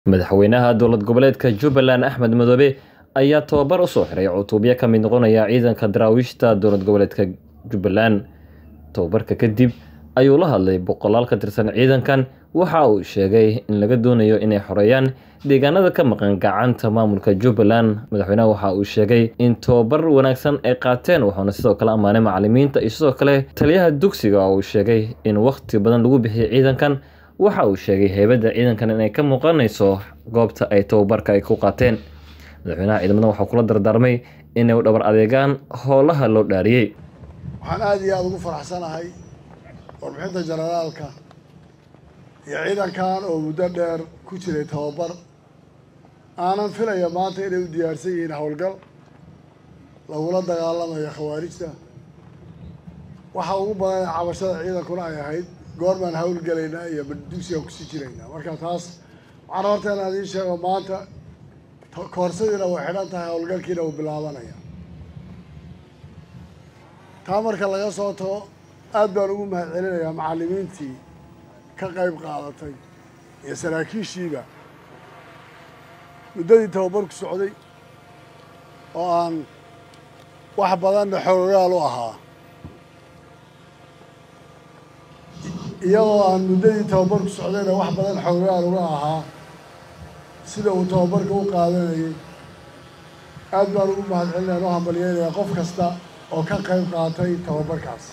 madaxweynaha dowlad goboleedka jubbaland axmed madoobe ayaa tababar u soo xiray cutubyo ka mid noqonaya ciidanka daraawiishta dowlad goboleedka jubbaland tababarka kadib ayuu la hadlay boqolaal ka tirsan ciidankan waxa uu sheegay in laga doonayo inay xoreeyaan deegaanada ka maqan gacanta maamulka jubbaland madaxweynaha waxa uu sheegay in tababar wanaagsan ay qaateen wuxuuna sidoo kale ammaanay macalimiinta iyo sidoo kale taliyaha dugsiga oo uu sheegay in wakhti badan lagu bixiyay ciidankan waxa uu sheegay heybadda ciidankan inay ka muuqanayso goobta ay tababarka ay ku qaateen madaxweynaha ciidamada waxaa kula dardaarmay inay u dhabar adeegaan howlaha loo dhaariyey waxaan aada iyo aada ugu faraxsanahay warbixinta jenaraalka iyo ciidankan oo muddo dheer ku jiray tababar aanan filaya maanta inay u diyaarsan yihiin howlgal lagula dagaalamayo khawaarijta waxa ugu badan ee cabashada ciidankuna ay ahayd goormaan howlgelaynaa iyo dugsigaan kusii jiraynaa marka taas waxaan horta inaan idiin sheego maanta koorsadiina way xidhan tahay howlgalkiina uu bilaabanaya taa marka laga soo tago aada baan ugu mahad celinayaa macallimiintii ka qayb qaadatay iyo saraakiishiiba muddadii tababarku socday oo aan wax badanna xoogaal u ahaa iyadoo aan muddadii tababarku socdayna wax badan xoogaal uga ahaa sida uu tababarka u qaadanayay aad baan ugu mahad celinayaan u hambalyeynayaa qof kasta oo ka qayb qaatay tababarkaas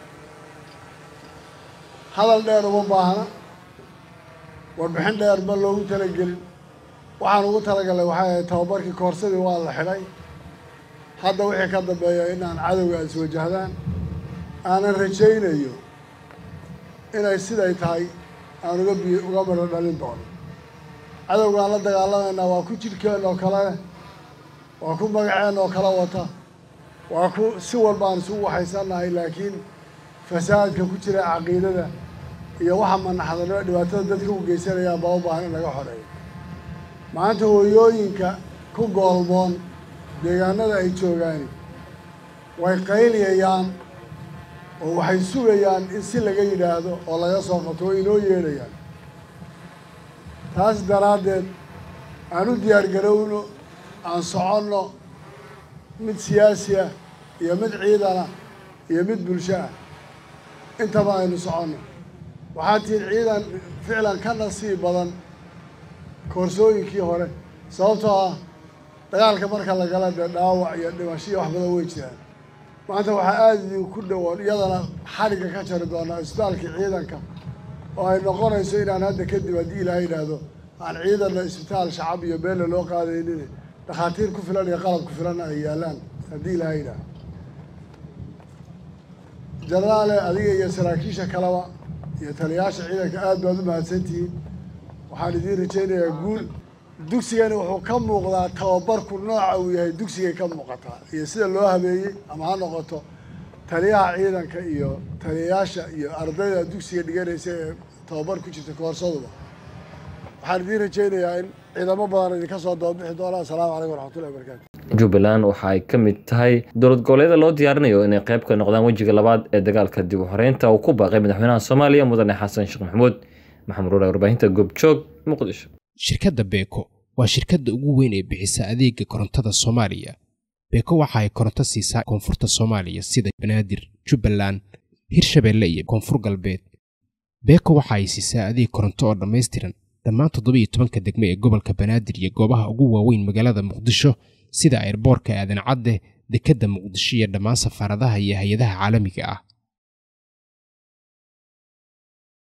hadal dheer uma baahna warbixin dheer ma loogu talagelin waxaan ugu talagalay waxay ahayd tababarkii koorsadii waa la xidhay hadda wixii ka dambeeya inaan cadowga iswajahdaan aanan rajaynayo inay siday tahay aan uga bi uga midho dhalin doono cadowgaan la dagaalamaynaa waa ku jidhkeen oo kale waa ku magaceen oo kala wata waa ku si walbaan isugu waxaysannahay laakiin fasaadka ku jira caqiidada iyo waxa manaxdanimo dhibaatada dadka u geysanayaan baa u baahan in laga xoreeyo maanta hooyooyinka ku goolmoon deegaanada ay joogaani way qayliyayaan oo waxay sugayaan in si laga yidhaahdo oo laga soo qabto way inoo yeedhayaan taas daraaddeed aan u diyaargarowno aan soconno mid siyaasi ah iyo mid ciidan ah iyo mid bulsho ah intaba aynu soconno waxaa tihiin ciidan ficlan ka nasiib badan koorsooyinkii hore sababtoo ah dagaalka marka la gala dee dhaawac iyo dhimasho iyo wax badan wey jiraan maanta waxaa aada idinku dhowoon iyadana xadhigga ka jari doonaa isbitaalkii ciidanka oo ay noqonayso inaan hadda kadib haddii ilaaha yidhaahdo aan ciidanna isbitaal shacab iyo beelle loo qaadaynin dhakhaatiir ku filan iyo qalab ku filanna ay yaalaan haddii ilaaha yidhaaho jenaraale adiga iyo saraakiisha kaleba iyo taliyayaasha ciidanka aad baad u mahadsantihiin waxaan idiin rajaynayaa guul dugsigani wuxuu ka muuqdaa tababarku nooca uu yahay dugsigay ka muuqataa iyo sida loo habeeyey ama ha noqoto taliyaha ciidanka iyo taliyayaasha iyo ardayda dugsiga dhiganaysa ee tababar ku jirta koorsaduba waxaan idiin rajaynayaa in ciidamo badan idinka soo dababixi doonaa assalaamu calaykum waraxmatullahi wabarakatu jubbaland waxa ay ka mid tahay dowlad goboleeda loo diyaarinayo inay qayb ka noqdaan wejiga labaad ee dagaalka dib u xoreynta uu ku baaqay madaxweynaha soomaaliya mudane xasan sheekh maxamuud maxamed ruure warbaahinta goobjoog muqdisho shirkadda beeko waa shirkadda ugu weyn ee bixisa adeega korontada soomaaliya beeko waxa ay koronto siisaa koonfurta soomaaliya sida banaadir jubbaland hirshabeelle iyo koonfur galbeed beeko waxa ay siisaa adeeg koronto oo dhammaystiran dhammaan toddoba iyo tobanka degme ee gobolka banaadir iyo goobaha ugu waaweyn magaalada muqdisho sida airboorka aadan cadde dekedda muqdisho iyo dhammaan safaaradaha iyo hay-adaha caalamiga ah